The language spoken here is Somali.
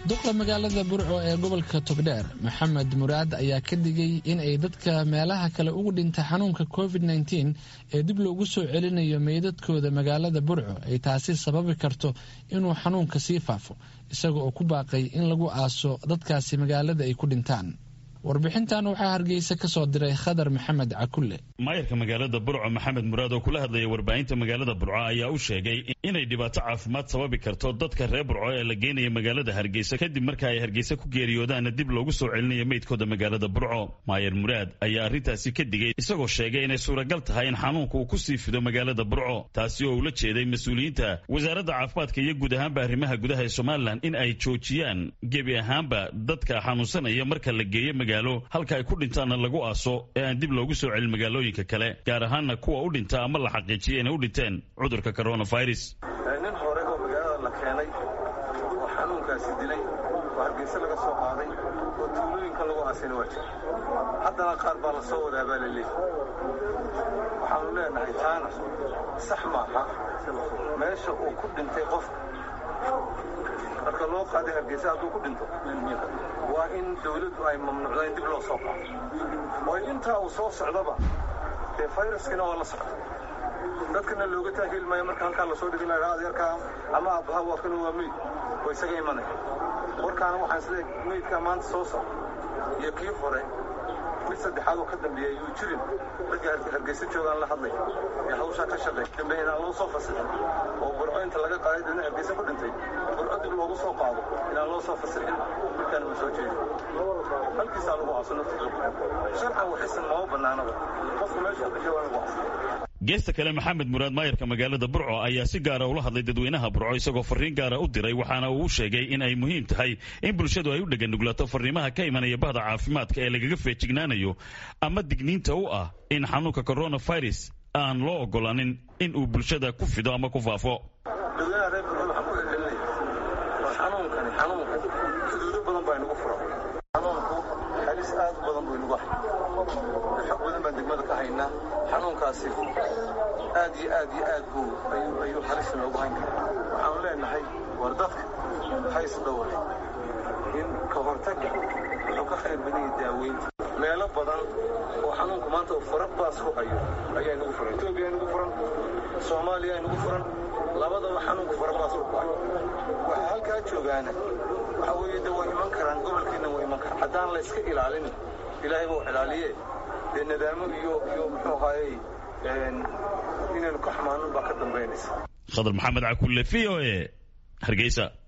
duqa magaalada burco ee gobolka togdheer maxamed muraad ayaa ka digay in ay dadka meelaha kale ugu dhinta xanuunka covid nteen ee dib loogu soo celinayo meydadkooda magaalada burco ay taasi sababi karto inuu xanuunka sii faafo isaga oo ku baaqay in lagu aaso dadkaasi magaalada ay ku dhintaan warbixintan waxaa hargeysa ka soo diray khadar maxamed cakulle maayarka magaalada burco maxamed muraad oo kula hadlaya warbaahinta magaalada burco ayaa u sheegay inay dhibaato caafimaad sababi karto dadka reer burco ee la geynaya magaalada hargeysa kadib marka ay hargeysa ku geeriyoodaana dib loogu soo celinayo meydkooda magaalada burco maayar muraad ayaa arrintaasi ka digay isagoo sheegay inay suuragal tahay in xanuunka uu ku sii fido magaalada burco taasi oo ula jeeday mas-uuliyiinta wasaaradda caafimaadka iyo guud ahaanba arrimaha gudaha ee somalilan in ay joojiyaan gebi ahaanba dadka xanuunsanaya marka la geeyo halka ay ku dhintaanna lagu aaso ee aan dib loogu soo celin magaalooyinka kale gaar ahaanna kuwa u dhinta ama la xaqiijiyay inay u dhinteen cudurka coronavirus nin hore oo magaalada la keenay oo xanuunkaasi dilay oo hargeyse laga soo qaaday oo tuulooyinka lagu aasayna waa jira haddana qaar baa la soo wadaa baa la leeyahy waxaanu leenahay taana sax maaha meesha uu ku dhintay qofka marka loo qaaday hargeysa hadduu ku dhinto waa in dawladdu ay mamnuucda in dib loo soo qaado oo intaa uu soo socdaba dee fayraskina waa la socda dadkana looga taahili maayo marka halkaa lasoo dhigin lahaa adeerkaa ama aabbaha waa kana waa meyd oo isaga imanaya warkaana waxaan isleeyahay meydkaa maanta soo socda iyo kii hore mid saddexaad oo ka dambeeya ayuu jirin dadka hargeysa joogaan la hadlay ee hawshaa ka shaqeey dambe inaan loo soo fasixin oo burco inta laga qaaday dadna hargeysa ku dhintay burco dib loogu soo qaado inaan loo soo fasixin markaan ma soo jeedin halkiisaa lagu aaso naftiisa sharcan waxisan mama bannaanaba qofku meesha ka joogaan lagu aaso geesta kale maxamed muraad maayarka magaalada burco ayaa si gaara ula hadlay dadweynaha burco isagoo fariin gaara u diray waxaana uu u sheegay in ay muhiim tahay in bulshadu ay u dheganuglato fariimaha ka imanaya bahda caafimaadka ee lagaga feejignaanayo ama digniinta u ah in xanuunka coronavirus aan loo ogolaanin in uu bulshada ku fido ama ku faafo dadweynaha reer burco waxaan ku celcelinaya war xanuunkani xanuunka xuduudo badan baa inagu furan xanuunku halis aad u badan buu inagu hay xog badan baan degmada ka haynaa xanuunkaasi aad iyo aad iyo aad buu ayuu halis noogu hayn karaa waxaanu leenahay war dadka hays dhowre in ka hortagga wuxuu ka khayr badan yahay daaweynta meelo badan oo xanuunku maanta uu fara baas ku hayo ayaa inagu furan etoobiya inagu furan soomaaliya inagu furan labadaba xanuunku fara baas ku hayo waxaa halkaa joogaana waxa weeye de way iman karaan gobolkeenna way iman karaan haddaan la iska ilaalin ilaahay buu ilaaliye dee nadaamo iyo iyo muxuu ahaayey inaynu ka xumaanin baa ka dambaynaysa khadar maxamed cakulle v o e hargeysa